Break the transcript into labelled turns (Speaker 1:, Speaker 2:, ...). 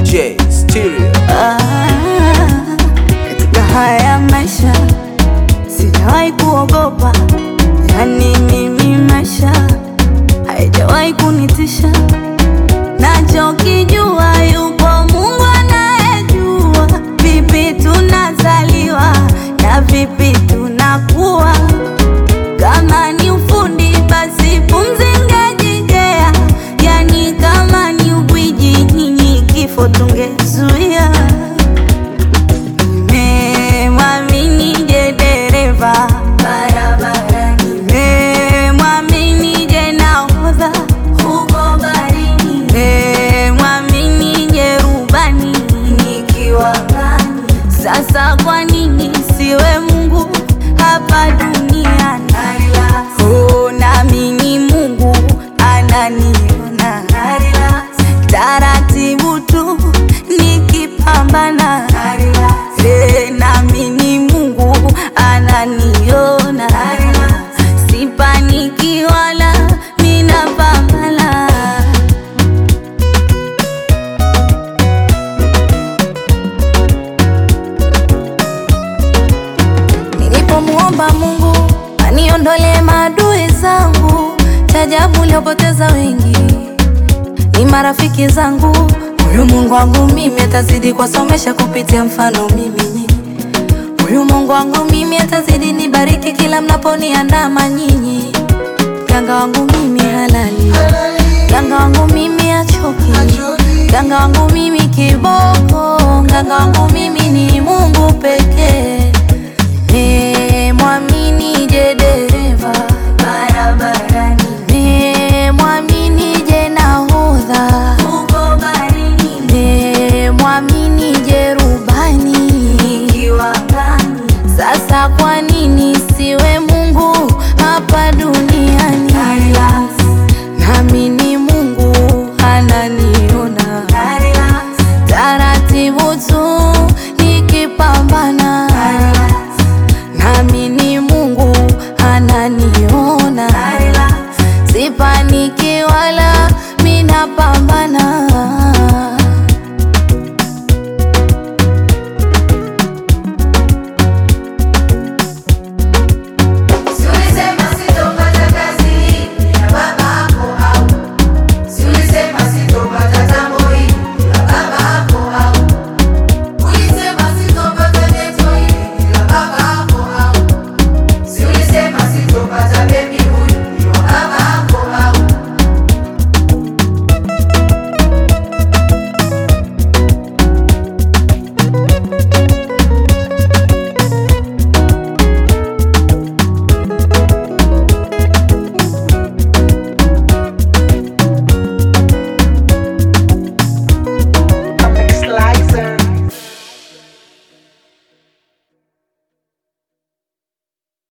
Speaker 1: J Stereo.
Speaker 2: Ah, katika haya maisha sijawahi kuogopa, yani mimi maisha haijawahi kunitisha. Nachokijua yupo Mungu anayejua vipi tunazaliwa na vipi tunakuwa. Kama ni ufundi basi pumzi ngejigea, yani kama ni ubwiji nyinyi kifo tungezuia. Nimemwamini je dereva barabara, nimemwamini je nahodha huko barini, nimemwamini je rubani nikiwa ngani. Sasa kwa nini siwe Mungu hapa duniani? Oh, naamini Mungu ananiona taratibu tu nikipambana, Eh, naamini Mungu ananiona, sipaniki wala ninapambana. Nilipomuomba Mungu aniondolee maadui zangu, chajabu niliopoteza wengi ni marafiki zangu. Huyu Mungu wangu mimi atazidi kuwasomesha kupitia mfano mimi nyinyi. Huyu Mungu wangu mimi atazidi nibariki kila mnaponiandama nyinyi. Mganga wangu mimi halali, mganga wangu mimi achoki, mganga wangu mimi kiboko, mganga wangu mimi ni Mungu pekee.